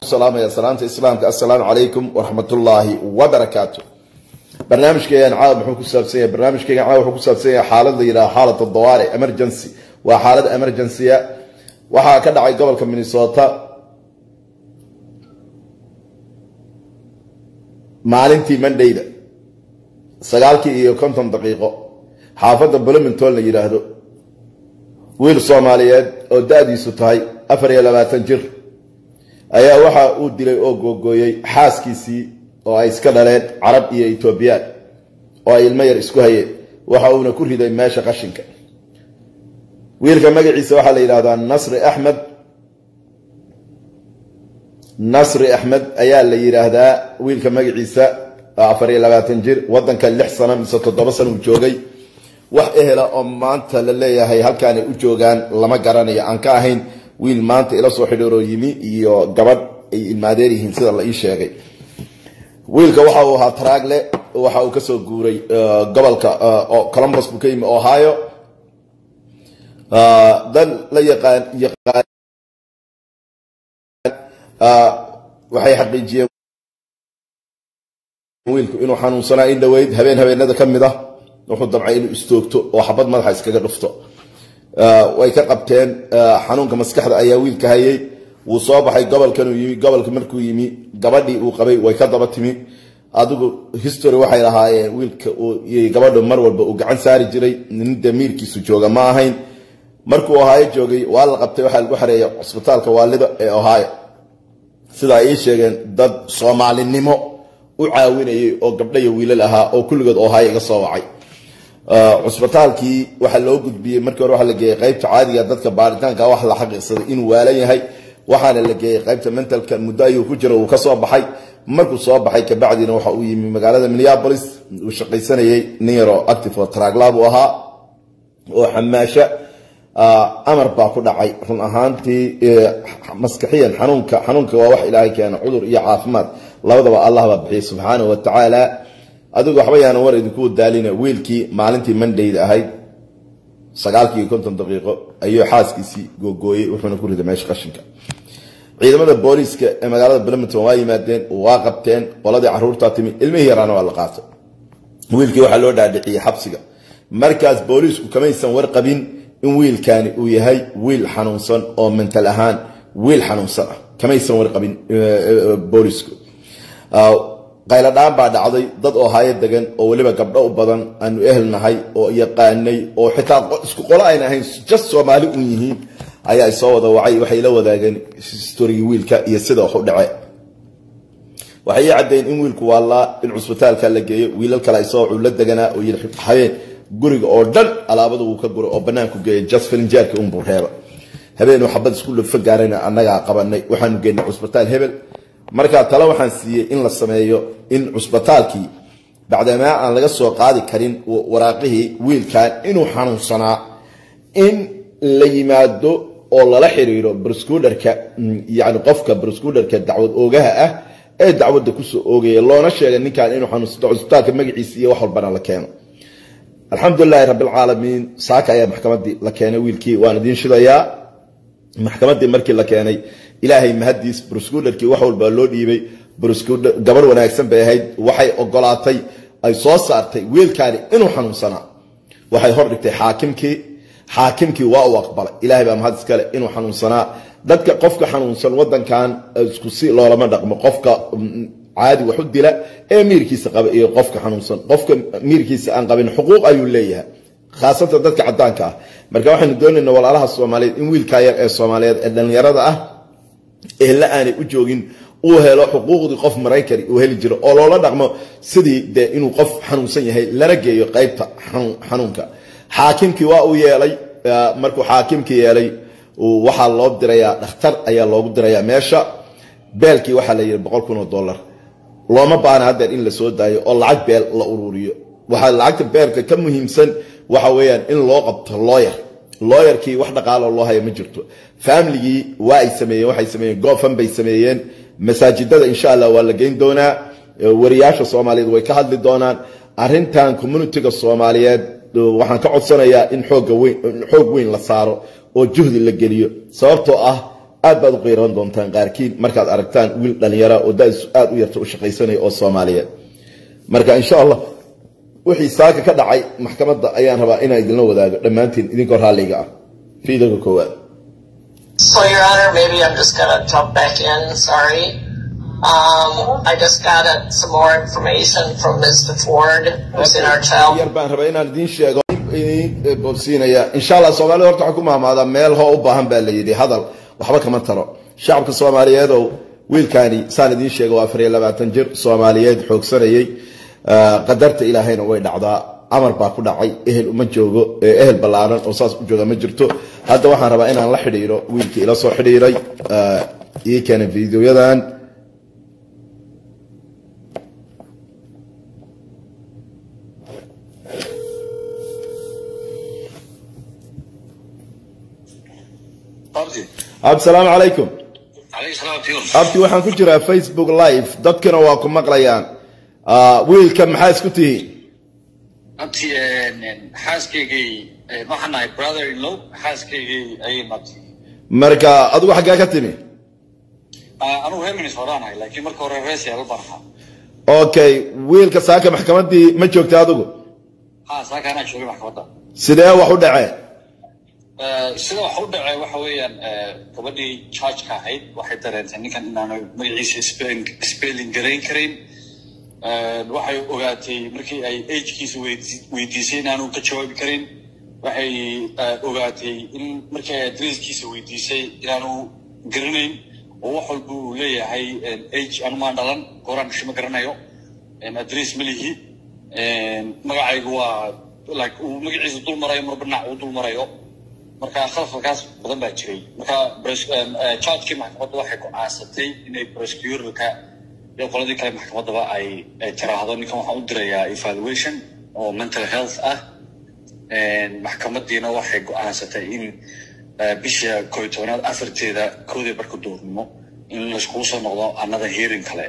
salaamaya salaanta islaamka assalaamu calaykum waraxmatullaahi wabarakaatu barnaamijkeegan caawa muxuu ku saabsan yahay barnaamijkeegan caawa wuxuu ku saabsan yahay xaalad la yidhaha xaalata dawaari emergency waa xaalad emergencya waxaa ka dhacay gobolka minnesota maalintii mandayda sagaalkii iyo konton daqiiqo xaafadda blominton la yidhaahdo wiil soomaaliyeed oo da-diisu tahay afar iyo labaatan jir ayaa waxa uu dilay oo googooyey xaaskiisii oo ay iska dhaleen carab iyo etoobiyaan oo ay ilmo yar isku hayeen waxa uuna ku riday meesha qashinka wiilka magaciisa waxaa la yidhahdaa nasri axmed nasri axmed ayaa la yidhaahdaa wiilka magaciisa afar iyo labaatan jir wadanka lix sano mise toddoba sano uu joogay wax ehela oo maanta la leeyahay halkaanay u joogaan lama garanayo aan ka ahayn wiil maanta ila soo xidhooroo yimi iyo gabadh ay ilmaadeer yihiin sida la ii sheegay wiilka waxa uu ahaa traagle waxa uu kasoo guuray gobolka columbus buu ka yimi ohio dad la yaqaan yaqaan waxay xaqiijiyeen wiilku inuu xanuunsanaa in dhaweyd habeen habeenada ka mid ah wuxuu damcay inuu istoogto oo xabad madaxa iskaga dhufto way ka qabteen xanuunka maskaxda ayaa wiilka hayay wuu soo baxay gobolkanuu yimi gobolka markuu yimi gabadhii uu qabay way ka daba timi adigu history waxay lahaayeen wiilka gabadhu mar walba uu gacan saari jiray nin damiirkiisu jooga ma ahayn markuu ohaayo joogay waa la qabtay waxaa lagu xareeyay cusbitaalka waalida ee ohaayo sida ay ii sheegeen dad soomaalinimo u caawinayay oo gabdho iyo wiilal ahaa oo kulligood ohaayo iga soo wacay cusbitaalkii waxaa loo gudbiyey markii hore waxaa la geeyey qaybta caadiga dadka baaritaanka wax la xaqiiqsaday inuu waalan yahay waxaana la geeyey qaybta mentalka muddo ayuu ku jira uu ka soo baxay markuu soo baxay kabacdina waxa uu yimi magaalada minneapolis uu shaqaysanayay nin yaroo active oo tragla buu ahaa oo xamaasho amar baa ku dhacay run ahaantii maskaxiyan xanuunka xanuunka waa wax ilaahay keena cudur iyo caafimaad labadaba allah baa bixiyay subxaanahu wa tacaala adigu waxba yaanan war idinku daalina wiilkii maalintii mandayda ahayd sagaalkii iyo konton daqiiqo ayuu xaaskiisii googooyey wuxuuna ku riday meesha qashinka ciidamada booliiska ee magaalada blominton waa yimaadeen waa qabteen qoladii caruurtaa timi ilmihii yaraana waa la qaatay wiilkii waxaa loo dhaadhiciyey xabsiga markaas booliisku kamaysan warqabin in wiilkani uu yahay wiil xanuunsan oo mental ahaan wiil xanuunsan ah kamaysan warqabin boolisku qayladhaan baa dhacday dad oo haayo degan oo weliba gabdho u badan aanu ehelnahay oo yaqaanay oo xitaa isku qolo ayna ahayn just soomaali un yihiin ayaa soo wada wacay waxay la wadaageen storygii wiilka iyo sida wax u dhace waxay ii caddeyn in wiilku waallaa in cusbitaalka la geeyo wiilal kale isoo culo deganaa oo yii habeen guriga oo dhan alaabada wuu ka guray oo banaanku geeyay just filinjaarka unbuu reeba habeenuu xabad isku lafa gaarayna annagaa qabanay waxaanu geynay cusbitaal hebel markaa tale waxaan siiyey in la sameeyo in cusbitaalkii bacdamaa aan laga soo qaadi karin waraaqihii wiilkan inuu xanuunsanaa in la yimaado oo lala xiriiro broscuderka yani qofka broscuderka dacwad oogaha ah ee dacwadda kusoo oogaya loona sheegay ninkan inuu xanuunsanto cusbitaalka magaciisa iyo wax walbana la keeno alxamdulilahi rabbilcaalamiin saaka ayaa maxkamadii la keenay wiilkii waan idiin shidayaa maxkamadii markii la keenay ilaahay mahadiis broscuderkii wax walba loo dhiibay gabar wanaagsan bay ahayd waxay ogolaatay ay soo saartay wiilkaani inuu xanuunsanaa waxay hordhigtay xaakimkii xaakimkii waa uu aqbalay ilahay baa mahad iskale inuu xanuunsanaa dadka qofka xanuunsan wadankan isku si loolama dhaqmo qofka caadi wax u dila ee miirkiisa qaba iyo qofka xanuunsan qofka miirkiisa aan qabin xuquuq ayuu leeyahay khaasatan dadka cadaanka ah marka waxaynu doonaynaa walaalaha soomaaliyeed in wiilkaa yar ee soomaaliyeed ee dhallinyarada ah ehla aanay u joogin uu helo xuquuqdii qof maraykani uu heli jiro oo loola dhaqmo sidii dee inuu qof xanuunsan yahay lana geeyo qaybta xanuunka xaakimkii waa uu yeelay markuu xaakimkii yeelay waxaa loo dirayaa dhakhtar ayaa loogu dirayaa meesha beelkii waxaa la yidhi boqol kun oo dollar looma baana haddeer in la soo daayo oo lacag beel la ururiyo waxaa lacagta beelka ka muhiimsan waxa weeyaan in loo qabto looyar looyarkii wax dhaqaalo loo haya ma jirto faamiligii waa ay sameeyeen waxay sameeyeen goofan bay sameeyeen masaajidada insha allah waa la geyn doonaa wariyaasha soomaaliyeed way ka hadli doonaan arintan communitiga soomaaliyeed waxaan ka codsanayaa in xooga weyn xoog weyn la saaro oo juhdi la geliyo sababtoo ah aad baad u qiiran doontaan qaarkiin markaad aragtaan wiil dhalinyara oo da-isu aada u yarta u shaqaysanaya oo soomaaliyeed marka insha allah wixii saaka ka dhacay maxkamadda ayaan rabaa inaan idinla wadaago dhammaantiin idinkoo raalliga ah fiidanka koowaad So, Your Honor, maybe I'm just gonna jump back in. Sorry. Um, I just got uh, some more information from Mr. Ford, who's in our child. yar baan rabaa inaan idiin sheego idiin boobsiinaya insha allah soomaalida horta waxaa ku mahmaadaa meel hoo u baahan baa la yidhi hadal waxba kama taro shacabka soomaaliyeedow wiilkaani saan idiin sheega waa afar iyo labaatan jir soomaaliyeed xoogsanayey qadarta ilaahayna way dhacdaa amar baa ku dhacay ehel uma joogo ehel ballaaran oo saas u jooga ma jirto hadda waxaan rabaa inaan la xidhiiro wiilkii ila soo xidhiiray ii keenay fideoyadan Abdi. absalaamu calaykum Alayhi salaam tiyur. abti waxaan ku jiraa facebook live dadkana waa ku maqlayaan wiilka maxaa isku tihiin Abdi xaaskaygii waxaan nahay brother in law xaaskaygii ayay nabti. marka adigu xaggee ka timi Anigu reer Minnesota nahay laakiin marka hore reer Seattle baan ahaa. okay wiilka saaka maxkamaddii ma joogta adigu Ha saaka anaa joogay maxkamadda. sidee wax u dhaceen Sida wax u dhacay waxa weeyaan gabadhii charge-ka ahayd waxay dareentay ninkan inaanu magaciisa spelling spelling garayn karin. waxay ogaatay markii ay agekiisa weydiisay inaanu ka jawaabi karin waxay ogaatay in markii ay adresskiisa weydiisay inaanu garanayn oo wax walba uu leeyahay age anumaan dhalan gooraan dhashay ma garanayo adress ma lihi magacaygu waa like uu magaciisa dul marayo marba dhinac uu dul marayo marka khalafalkaas badan baa jiray marka chargekii maxkamadda waxay go-aansatay inay prosecutorka iyo qoladii kale maxkamaddaba ay ay tiraahdo ninkan waxaan u dirayaa evaluation oo mental health ah maxkamaddiina waxay go-aansatay in bisha koo iyo tobanaad afarteeda koodii barka duurnimo in layskugu soo noqdo another hearing kale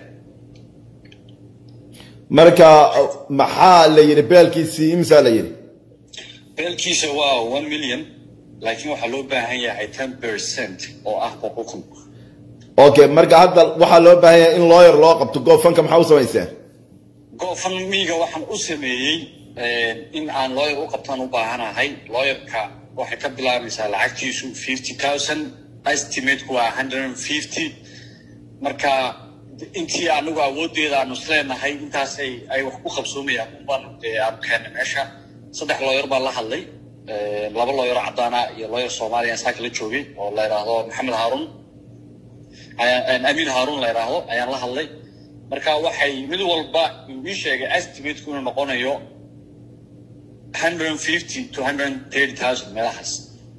marka maxaa la yidhi beelkiisii imsaa la yidhi beelkiisa waa one million laakiin waxaa loo baahan yahay ten percent oo ah boqol kun okay marka hadda waxaa loo baahan yahay in lawyer loo qabto goofanka maxaa u samayseen gofamiga waxaan u sameeyey in aan lawyer u qabtaan u baahanahay lawyerka waxay ka bilaabaysaa lacagtiisu fifty thousand estimateku waa hundred and fifty marka intii anigu awoodeeda aanu isleenahay intaasay ay wax ku qabsoomayaan unbaan aanu keennay meesha saddex lawyer baan la hadlay laba lawyer caddaana iyo lawyer soomaaliya saaka la joogay oo la yidhaahdo maxamed haarun amiin haarun la yidhaahdo ayaan la hadlay marka waxay mid walba ii sheegay estimateku inuu noqonayo hundred and fifty to hundred and thirty thousand meelahaas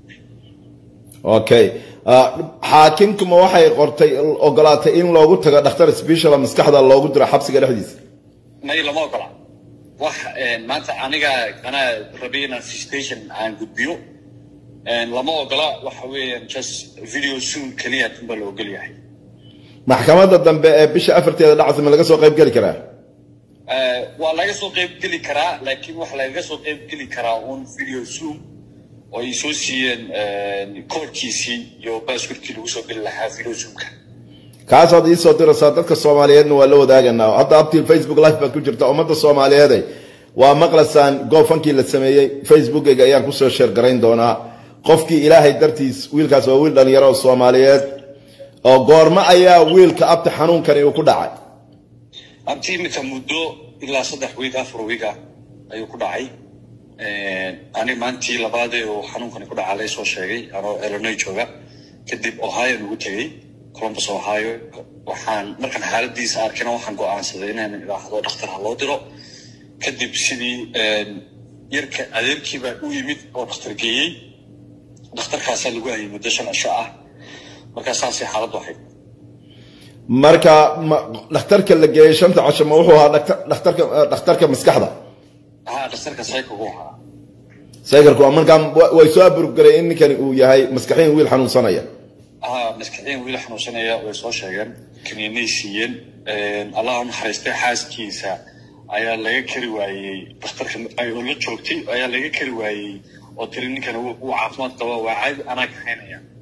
okay xaakimkuma waxay qortay ogolaatay in loogu tago dhakhtar special maskaxda loogu diro xabsiga dhexdiisa may lama ogola wax maanta aniga anaa rabay inaan station aan gudbiyo lama ogola waxa weeyaan just video soon keliya unbaa la ogol yahay maxkamadda dambe ee bisha afarteeda dhacasa ma laga soo qayb geli karaa waa laga soo qayb geli karaa laakiin waxa lagaga soo qayb geli karaa un video zoom oo ay soo siiyeen koodkiisii iyo baaskurkii lagu soo geli lahaa video zoomka kaasaad iisoo diraysaa dadka soomaaliyeedna waa la wadaaganaa hadda abtil facebook live baad ku jirta ummadda soomaaliyeeday waa maqlaysaan goofankii la sameeyey facebookeyga ayaan kusoo sheer garayn doonaa qofkii ilaahay dartiis wiilkaas waa wiil dhalinyaro oo soomaaliyeed oo goormo ayaa wiilka abti xanuunkani uu ku dhacay abti iminka muddo ilaa saddex wiig afar wiiga ayuu ku dhacay ani maantii labaadee uu xanuunkani ku dhacaa laysoo sheegay anoo illinois jooga kadib ohio ugu tegey columbus ohio waxaan markaan xaaladiisa arkina waxaan go-aansaday inaan idhaahdo dhakhtar ha loo diro kadib sidii yarka adeerkiibaa u yimid oo dhakhtar geeyey dhakhtarkaasaa lagu hayay muddo shan cisho ah markaa saasay xaaladdu ahayd marka dhakhtarka la geeyey shanta casho ma wuxuu ahaa dhakhtarka dhakhtarka maskaxda ha dhakhtarka saykagu ahaa saykarku markaa way soo aburgaray in ninkani uu yahay maskaxiin wiil xanuunsanaya ha maskaxiin wiil xanuunsanaya way soo sheegeen kaniinay siiyeen allah u naxariistay xaaskiisa ayaa laga kari waayey dhakhtarka oo la joogtay ayaa laga kari waayey oo tiri ninkan uu caafimaad qaba waa caadi anaa kaxaynaya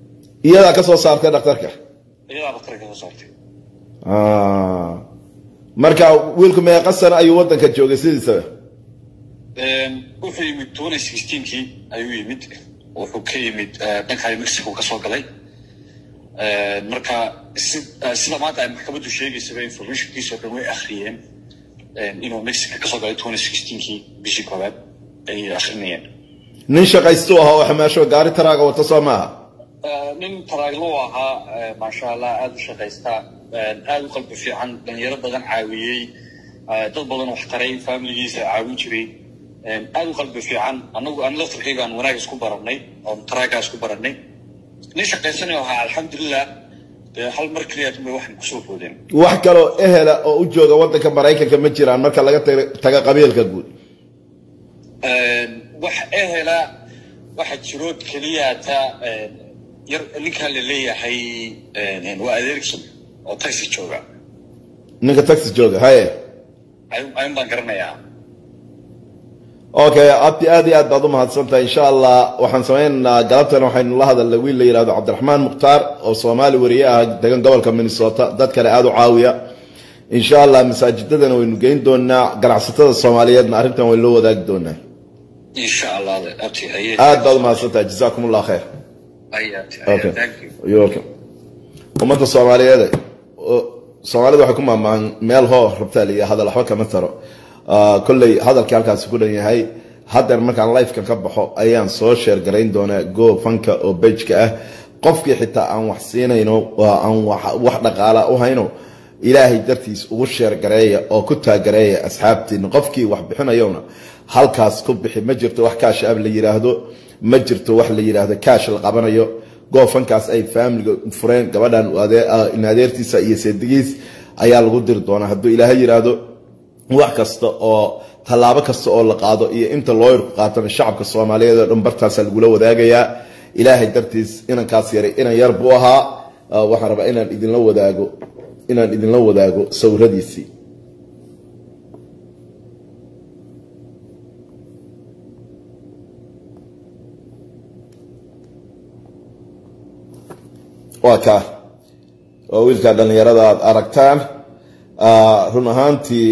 iyadaa ka soo saartay dhakhtarka iyadaa dhakhtarka ka soo saartay Ah. marka wiilku meeqa sano ayuu wadanka joogay sidiisaba wuxuu yimid twenty sixteenkii ayuu yimid wuxuu ka yimid eh, dhanka mexico ka soo galay Eh, marka si- eh, sida maanta ay maxkamaddu sheegaysaba informationkiisa oo dhan way akhriyeen eh, inuu mexico ka soo galay twenty sixteenkii bishii koowaad ayay akhrinayeen nin shaqaystuu ahaa oo xamaasho gaari taraaga wata soo maaha Eh, nin taraaglo ahaa eh, maasha allah aada u shaqaysta eh, aada u qalbi fiican dhalinyaro badan caawiyey eh, dad badan wax taray familigiisa caawin jiray eh, aada u qalbi fiican anagu an laftarkaygaan wanaag isku baranay oon taraagaa isku baranay nin shaqaysanayo ahaa alxamdulilah dee hal mar keliya dumay waxaan kusoo foodeen wax kaloo ehela oo u jooga wadanka maraykanka ma jiraan marka laga taga- taga qabiilka guud wax ehela waxa jiro keliya ta eh, yar ninkaan la leeyahay eh, waa adeerkii oo taxi jooga ninka taxi jooga haye ayun ayun baan garanayaa okay abti aad iyo aad baad u mahadsantahay insha allah waxaan sameynaynaa galabtana waxaynu la hadalnay wiil la yidhahdo cabdiraxmaan mukhtaar oo soomaali wariye ah degan gobolka minnesota dad kale aada u caawiya insha allah masaajidadana waynu geyn doonaa ganacsatada soomaaliyeedna arrintan waynu loo wadaagi doonaa insha allah abti aye aad baad u mahadsantahay jazaakum allah khayr aye abti Okay. aye thank you You're welcome. ummadda soomaaliyeed oo- soomaalida waxay ku maamaan meel hoo rabtaa la yidhi hadal waxba kama taro Ah, kolley hadalkii halkaasi ku dhan yahay haddeer markaan lifekan ka baxo ayaan soo sheer garayn doonaa go fanka oo bejka ah qofkii xitaa aan wax siinayno oo aan wax- wax dhaqaala u hayno ilaahay dartiis ugu sheer gareeya oo ku taagareeya asxaabtiina qofkii wax bixinayona halkaas ku bixi ma jirto wax kaash ab la yiraahdo ma jirto wax la yiraahdo kaash la qabanayo goofankaas ay faamiliga fureen gabadhan ade- ah, in adeertiisa iyo seedigiis ayaa lagu diri doonaa hadduu ilaahay yiraahdo wax kasta oo tallaabo kasta oo la qaado iyo inta looyarku qaatana shacabka soomaaliyeed oo dhan bartaasaa lagula wadaagayaa ilaahay dartiis inankaas yaray inan yar buu ahaa Ah, waxaan rabaa inaan idinla wadaago inaan idinla wadaago sawiradiisii waa kaa waa wiilka dhallinyarada aad aragtaan Ah, run ahaantii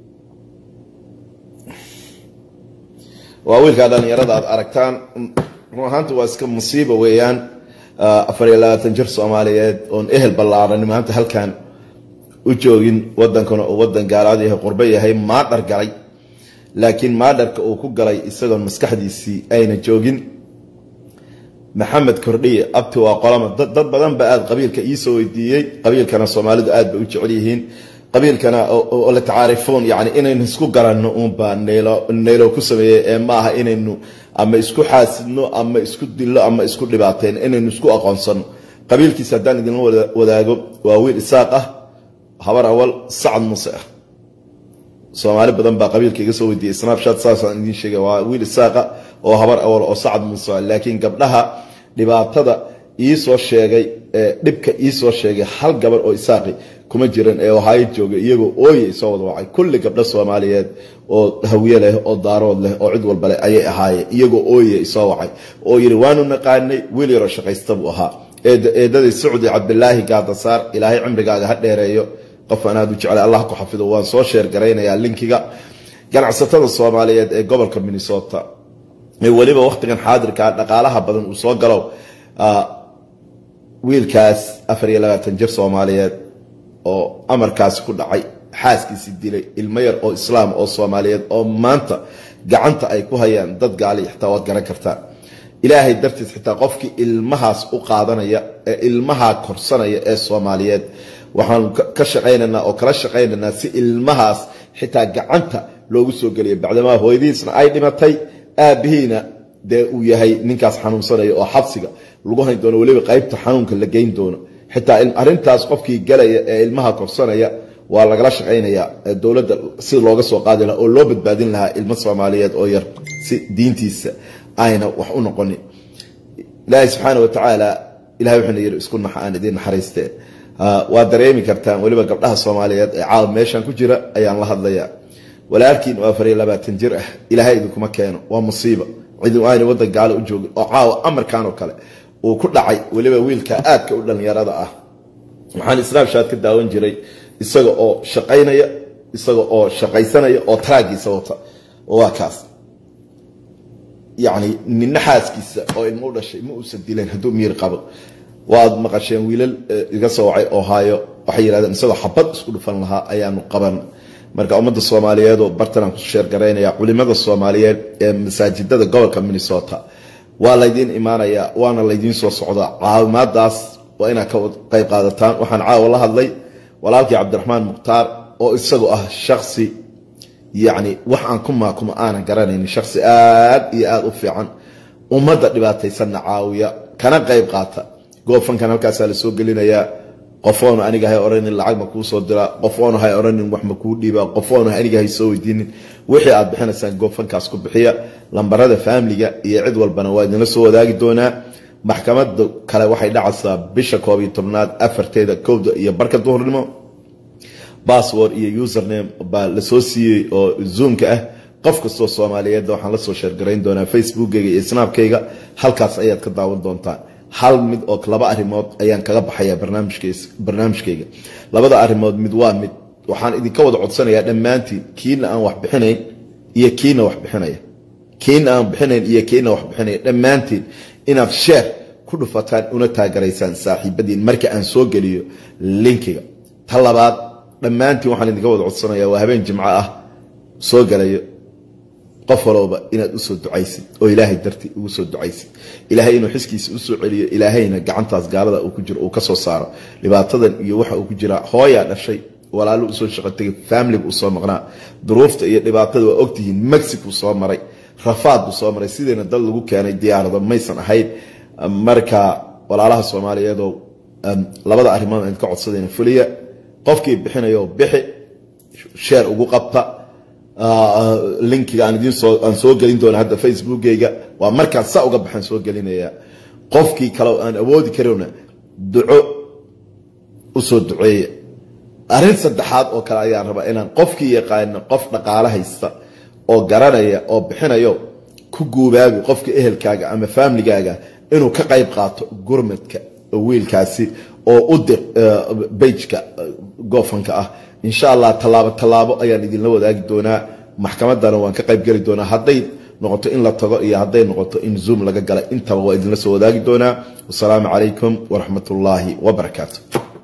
waa wiilka dhallinyarada aad aragtaan run ahaantii waa iska musiiba weeyaan Ah, afar iyo labaatan jir soomaaliyeed oon ehel ballaaran maanta halkan u joogin wadankana uu wadan gaalaad yahay qurbo yahay maadhar galay laakiin maadharka uu ku galay isagoon maskaxdiisii ayna joogin maxamed kordhiye abti waa qolama dad dad badan ba aad qabiilka iisoo weydiiyey qabiilkana soomaalidu aad bay u jecel yihiin qabiilkana oo- oo oo la tacaarifoon yani inaynu isku garanno uunbaa neylo neylo ku sameeyey ee ma aha inaynu ama isku xaasidno ama isku dillo ama isku dhibaateen inaynu isku aqoonsano qabiilkiisa haddaan idinla wada- wadaago waa wiil isaaq ah habar awal sacad muuse ah soomaali badan baa qabiilka iga soo weydiiyey snapchat saasaan idiin sheegay waa wiil isaaqa oo habar awal oo sacad muuse ah. laakiin gabdhaha dhibaatada iisoo sheegay ee dhibka iisoo sheegay hal gabar oo isaaqi kuma jiran ee ohaayo joogay iyagoo ooyay soo wada wacay kulli gabdho soomaaliyeed oo hawiye leh oo daarood leh oo cid walba leh ayay ahaayeen iyagoo ooyay soo wacay oo yidhi waanu naqaanay wiil yaroo shaqaysta buu ahaa eed- eedadii sacdi cabdilaahi gaadasaar ilaahay cimrigaaga ha dheereeyo qof aan aad u jeclay allah ku xafido waan soo sheer garaynayaa linkiga ganacsatada soomaaliyeed ee gobolka minnesota ee weliba wakhtigan xaadirka dhaqaalaha badan uu soo galo ah, wiilkaas afar iyo labaatan jir soomaaliyeed oo amarkaasi ku dhacay xaaskiisi dilay ilmo yar oo islaam oo soomaaliyeed oo maanta gacanta ay ku hayaan dad gaali xitaa waad garan kartaa ilaahay dartiis xitaa qofkii ilmahaas u qaadanaya ee ilmaha korsanaya ee soomaaliyeed waxaanu ka- ka shaqaynaynaa oo kala shaqaynaynaa si ilmahaas xitaa gacanta loogu soo geliyo bacdamaa hooyadiisna ay dhimatay aabihiina dee uu yahay ninkaas xanuunsanaya oo xabsiga lagu hayn doono weliba qaybta xanuunka la geyn doono xitaa il- arrintaas qofkii galaya ee ilmaha korsanaya waa lagala shaqaynayaa ee dowladda si looga soo qaadi lahaa oo loo badbaadin lahaa ilmo soomaaliyeed oo yar si diintiisa ayna wax u noqonin ilaahay subxaana wa tacaala ilahay wuxuuna yidhi isku naxa aan idiin naxariistee Ah, waa dareemi kartaan weliba gabdhaha soomaaliyeed ee caawa meeshan ku jira ayaan la hadlayaa walaalkiin oo afar iyo labaatan jir ah ilaahay idinkuma keeno waa musiiba cidi ayna wadan gaalo u joogin oo caawa amarkan oo kale uu ku dhacay weliba wiilka aadka u dhallinyarada ah waxaan snapshat ka daawan jiray isaga oo shaqaynaya isaga oo shaqaysanaya oo taraagiisa wata waa kaas yani nina xaaskiisa oo ilmo u dhashay ma uusan dileen hadduu miir qabo waad maqasheen wiilal iga soo wacay oo haayo waxay yidhahdeen isagoo xabad isku dhufan lahaa ayaanu qaban marka ummadda soomaaliyeed oo bartanaan ku sheergaraynaya culimada soomaaliyeed ee masaajidada gobolka minnesota waa laydiin imaanayaa waana laydiin soo socdaa caawimaadaas waa inaad ka qayb qaadataan waxaan caawa la hadlay walaalkii cabdiraxmaan mukhtaar oo isagu ah shaksi yacni wax aan ku maakuma aanan garanaynin shaksi aad iyo aada u fiican ummadda dhibaataysanna caawiya kana qayb qaata goofankan halkaasaa lasoo gelinayaa qofoonu aniga hay oranin lacag ma kuu soo diraa qofoonu hay oranin wax ma kuu dhiibaa qofoonu aniga hay soo weydiinin wixii aad bixinaysaan goofankaas ku bixiya lambarada faamiliga iyo cid walbana waa idinla soo wadaagi doonaa maxkamada kale waxay dhacaysaa bisha koob iyo tobnaad afarteeda kowda iyo barka duhurnimo bassword iyo username baa lasoo siiyey oo zoomka ah qof kastoo soomaaliyeed waxaan lasoo sheergarayn doonaa facebookeyga iyo snapkayga halkaas ayaad ka daawan doontaan hal mid oo laba arimood ayaan kaga baxaya barnaamijkayga labada arimood mid waa mid waxaan idinka wada codsanayaa dhammaantiin kiina aan wax bixinayn iyo kiina wax bixinaya kiina aan bixinayn iyo kiina wax bixinaya dhammaantiin inaad sheer ku dhufataan una taagaraysaan saaxiibadiin marka aan soo geliyo linkiga ta labaad dhammaantiin waxaan idinka wada codsanayaa waa habeen jimco ah soo galayo qof walowba inaad usoo ducaysid oo ilaahay dartii ugu soo ducaysid ilaahay inuu xiskiisa usoo celiyo ilaahayna gacantaas gaalada uu ku jiro uu kasoo saaro dhibaatadan iyo waxa uu ku jiraa hooyaa dhashay walaalo usoo shaqo tegay faamiliga usoo maqnaa duruufta iyo dhibaatada waa ogtihiin mexico soo maray rafaad buu soo maray sideena dal lagu keenay diyaarado maysan ahayn marka walaalaha soomaaliyeedoo labada arrimood aan ka codsadayna fuliya qofkii bixinayo bixi sheer ugu qabta linkiga aan soo gelin doona hadda facebookeyga waa markaan sa uga baxaan soo gelinaya qofkii kale aan awoodi karona duco usoo duceeya arrin saddexaad oo kale ayaan rabaa inaan qofkii yaqaano qof dhaqaale haysta oo garanaya oo bixinayo ku guubaabi qofka ehelkaaga ama faamiligaaga inuu ka qayb qaato gurmadka wiilkaasi oo u dir bejka goofanka ah insha allah tallaabo tallaabo ayaan idinla wadaagi doonaa maxkamadana waan ka qayb geli doonaa hadday noqoto in la tago iyo hadday noqoto in zoom laga gala intaba waa idinla soo wadaagi doonaa wasalaamu calaykum waraxmat ullaahi wabarakaatu